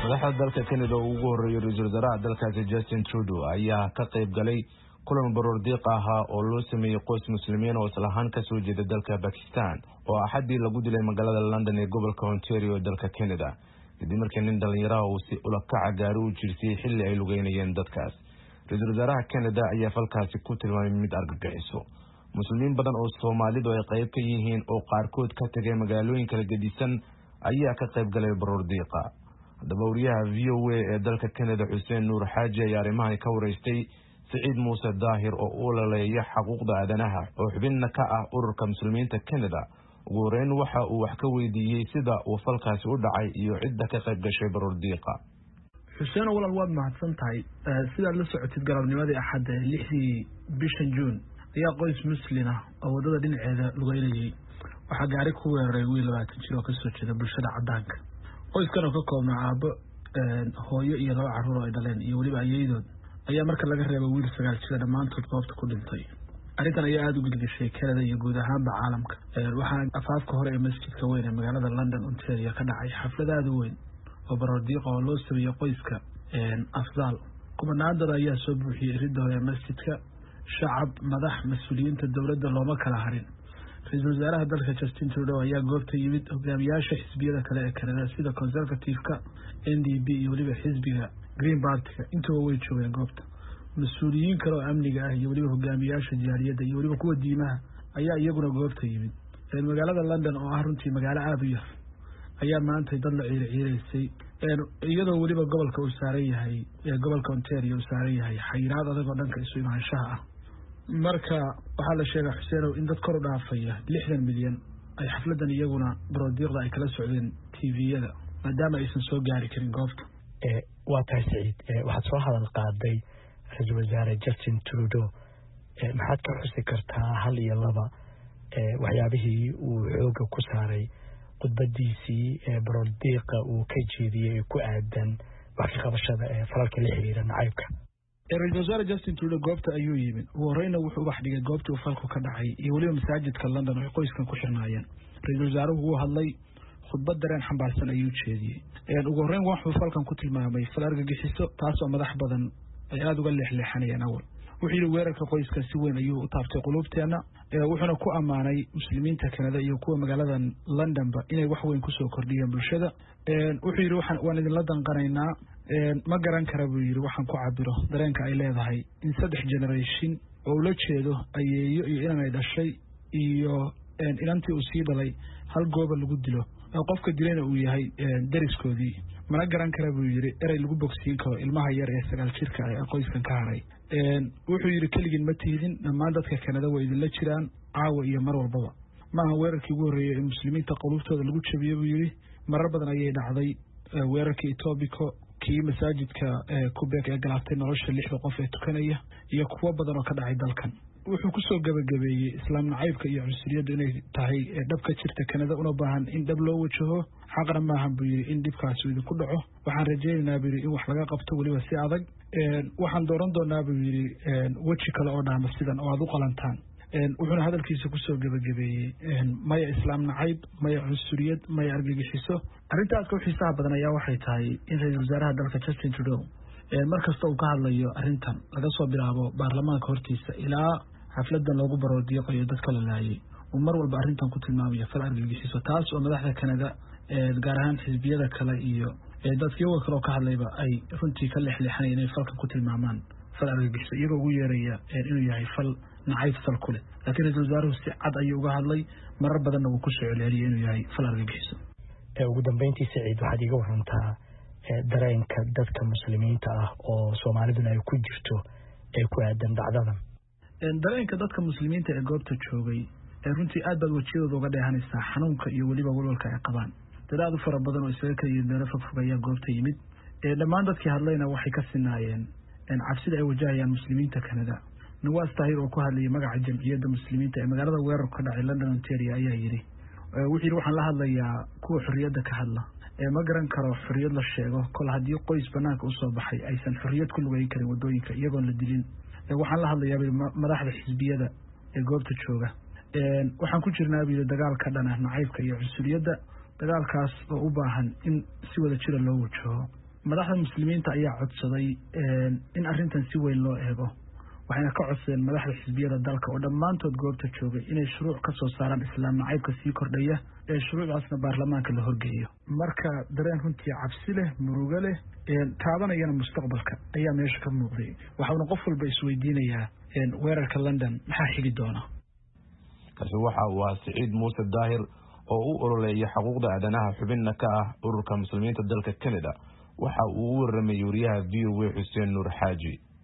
madaxda dalka kanada oo ugu horreeyay ra-iisul wasaaraha dalkaasi justin trudeau ayaa ka qayb galay kulan baroor diiq ahaa oo loo sameeyey qoys muslimiin oo islahaan kasoo jeeda dalka bakistan oo axaddii lagu dilay magaalada london ee gobolka ontario dalka canada kadib markii nin dhallinyaraha uu si ulakaca gaari u jirsiyey xilli ay lugeynayeen dadkaas ra-iisul wasaaraha canada ayaa falkaasi ku tilmaamay mid argagixiso muslimiin badan oo soomaalidu ay qayb ka yihiin oo qaarkood ka tagay magaalooyin kala gedisan ayaa ka qayb galay baroor diiqa haddaba wariyaha v o a ee dalka canada xuseen nuur xaaji ayaa arrimahan ka wareystay siciid muuse daahir oo u olaleeya xaquuqda aadanaha oo xubinna ka ah ururka muslimiinta canada ugu horeyn waxa uu wax ka weydiiyey sida uu falkaasi u dhacay iyo cidda ka qayb gashay baroor diiqa xuseen walal waad mahadsan tahay sidaad la socotid galabnimadii axadda ee lixdii bishan juun ayaa qoys muslin ah oo waddada dhinaceeda lugeynayay waxaa gaari ku weeraray wiil labaatan jir oo kasoo jeeda bulshada cadaanka qoyskan oo ka koobnaa aabbo hooyo iyo laba carruur oo ay dhaleen iyo weliba ayeydood ayaa marka laga reeba wiil sagaal jira dhammaantood goobta ku dhintay arrintan ayaa aada u gilgishay canada iyo guud ahaanba caalamka waxaana afaafka hore ee masjidka weyn ee magaalada london ontario ka dhacay xaflad aada u weyn oo baroordiiqa oo loo sameeyey qoyska afdaal kumanaadada ayaa soo buuxiyey ridda hore ee masjidka shacab madax mas-uuliyiinta dowladda looma kala harin ra-iisul wasaaraha dalka justin trudeau ayaa goobta yimid hogaamiyaasha xisbiyada kale ee canada sida conservative-ka n d p iyo weliba xisbiga green bartiga intuba way joogeen goobta mas-uuliyiin kale oo amniga ah iyo weliba hogaamiyaasha jaaliyadda iyo weliba kuwa diimaha ayaa iyaguna goobta yimid magaalada london oo ah runtii magaalo aada u yar ayaa maantay dad la ciiri ciireysay iyadoo weliba gobolka uu saaran yahay gobolka ontario uu saaran yahay xayiraad adag oo dhanka isu imaanshaha ah marka waxaa la sheegaa xuseenow in dad kor u dhaafaya lixdan milyan ay xafladan iyaguna baroodiiqda ay kala socdeen tviyada maadaama aysan soo gaari karin goobta waa tahay saciid waxaad soo hadal qaaday ra-iisul wasaare justin trudeau maxaad ka xusi kartaa hal iyo laba waxyaabihii uu xooga ku saaray khudbadiisii baroodiiqa uu ka jeediyey ee ku aadan wax ka qabashada ee falalka la xiriira nacaybka ra-isul wasaare justin trudeau goobta ayuu yimid ugu horeyna wuxuu ubax dhigay goobtii uu falku ka dhacay iyo weliba masaajidka london oo ay qoyskan ku xirnaayeen ra-iisul wasaaruhu wuu hadlay khudbad dareen xambaarsan ayuu jeediyey ugu horreyn wuxuu falkan ku tilmaamay fal argagixiso taasoo madax badan ay aada uga leexleexanayeen awal wuxuu yidhi weerarka qoyska si weyn ayuu u taabtay quluubteenna wuxuuna ku ammaanay muslimiinta kanada iyo kuwa magaaladan londonba inay wax weyn kusoo kordhiyeen bulshada wuxuu yidhi waan idinla danqanaynaa ma garan kara buu yidhi waxaan ku cabiro dareenka ay leedahay in saddex generation oo ula jeedo ayeeyo iyo inan ay dhashay iyo inantii uu sii dhalay hal gooba lagu dilo qofka dilayna uu yahay dariskoodii mana garan kara buu yidhi erey lagu bogsiin karo ilmaha yar ee sagaal jirka ah ee qoyskan ka haray wuxuu yidhi keligiin ma tihidin dhammaan dadka kanada way idinla jiraan caawa iyo mar walbaba maaha weerarkii ugu horreeyey ee muslimiinta quluubtooda lagu jabiye buu yidhi marar badan ayay dhacday weerarkii etobico kii masaajidka kubek ee galaaftay nolosha lixda qof ee tukanaya iyo kuwo badan oo ka dhacay dalkan wuxuu kusoo gabagabeeyey islaam nacaybka iyo cunsuriyaddu inay tahay dhab ka jirta kanada una baahan in dhab loo wajaho xaqna maahan buu yidhi in dhibkaasi idinku dhaco waxaan rajaynaynaa buu yidhi in wax laga qabto weliba si adag waxaan dooran doonaa buu yidhi weji kale oo dhaama sidan oo aada u qalantaan wuxuuna hadalkiisa kusoo gebagabeeyey maya islaam nacayb maya cunsuriyad maya argagixiso arrinta aadka u xiisaha badan ayaa waxay tahay in ra-iisul wasaaraha dalka justin trudeau mar kasta uu ka hadlayo arrintan laga soo bilaabo baarlamaanka hortiisa ilaa xafladan loogu baroodiiqayo dadka la laayay uu mar walba arrintan ku tilmaamayo fal argagixiso taas oo madaxda kanada gaar ahaan xisbiyada kale iyo dadkiyaga kale oo ka hadlayba ay runtii ka leexleexanaya inay falkan ku tilmaamaan fal argagixiso iyagoo ugu yeeraya inuu yahay fal nacayb sal ku leh laakiin ra-isul wasaaruhu si cad ayuu uga hadlay marar badanna wuu ku soo celceliyay inuu yahay fal argagixiso ugu dambeyntii saciid waxaad iiga warantaa dareenka dadka muslimiinta ah oo soomaaliduna ay ku jirto ee ku aadan dhacdadan dareenka dadka muslimiinta ee goobta joogay runtii aad baad wejiyadooda uga dheehanaysaa xanuunka iyo weliba walwalka ay qabaan dad aada u fara badan oo isaga kala yimid meelo fogfog ayaa goobta yimid dhammaan dadkii hadlayna waxay ka sinaayeen cabsida ay wajahayaan muslimiinta kanada nawaas tahir oo ku hadlayay magaca jamciyadda muslimiinta ee magaalada weerarku ka dhacay london ontario ayaa yidhi wuxuu yidhi waxaan la hadlayaa kuwa xorriyadda ka hadla ma garan karo xorriyad la sheego kol haddii qoys banaanka usoo baxay aysan xorriyad ku lugeyn karin wadooyinka iyagoon la dilin waxaan la hadlayaa madaxda xisbiyada ee goobta jooga waxaan ku jirnaa buu yidhi dagaal ka dhana nacaybka iyo cunsuriyadda dagaalkaas oo u baahan in si wada jira loo wajaho madaxda muslimiinta ayaa codsaday in arrintan si weyn loo eego waxayna ka codsadeen madaxda xisbiyada dalka oo dhammaantood goobta joogay inay shuruuc ka soo saaraan islaam nacaybka sii kordhaya ee shuruucdaasna baarlamaanka la horgeeyo marka dareen runtii cabsi leh murugo leh taabanayana mustaqbalka ayaa meesha ka muuqday waxauna qof walba isweydiinayaa weerarka london maxaa xigi doona kaasi waxa uu ah siciid muuse daahir oo u ololeeya xuquuqda aadanaha xubinna ka ah ururka muslimiinta dalka canada waxa uu u waramayay wariyaha v o a xuseen nuur xaaji